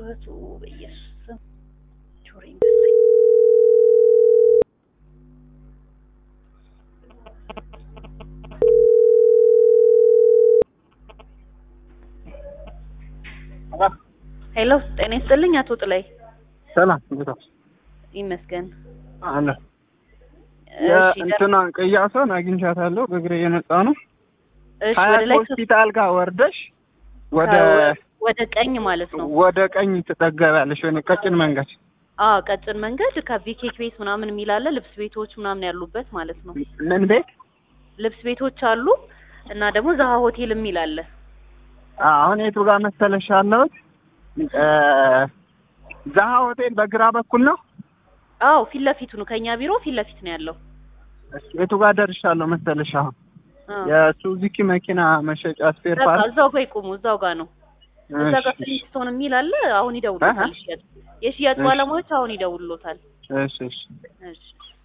ጩኸቱ በኢየሱስ ስም ጆሮዬን በሳኝ። ሄሎ ጤና ይስጥልኝ አቶ ጥላይ ሰላም እንዴት ዋልሽ? ይመስገን። አለ እሺ ደር- የእንትኗን ቅያሷን አግኝቻታለሁ። በእግሬ እየመጣ ነው። እሺ ሀያት ወደ ላይ ሆስፒታል ጋር ወርደሽ ወደ ከ- ወደ ቀኝ ማለት ነው። ወደ ቀኝ ትጠገቢያለሽ። ወይ ቀጭን መንገድ አዎ ቀጭን መንገድ ከቪኬክ ቤት ምናምን የሚል አለ። ልብስ ቤቶች ምናምን ያሉበት ማለት ነው። ምን ቤት? ልብስ ቤቶች አሉ እና ደግሞ ዛሃ ሆቴል የሚል አለ። አሁን የቱ ጋር መሰለሽ ያለሁት? እ ዛሃ ሆቴል በግራ በኩል ነው። አዎ ፊት ለፊቱ ነው። ከኛ ቢሮ ፊት ለፊት ነው ያለው። የቱ ጋር ደርሻለሁ መሰለሽ? አሁን አዎ። የሱዙኪ መኪና መሸጫ ስፔር በቃ ፓርት እዛው ጋር ይቆሙ። እዛው ጋር ነው። እዛ ጋር እሺ፣ ፍሊንስቶን የሚል አለ። አሁን ይደውሉታል። እህ። ሽያጭ የሽያጭ እሺ። ባለሙያዎች አሁን ይደውሉታል። እሺ እሺ እሺ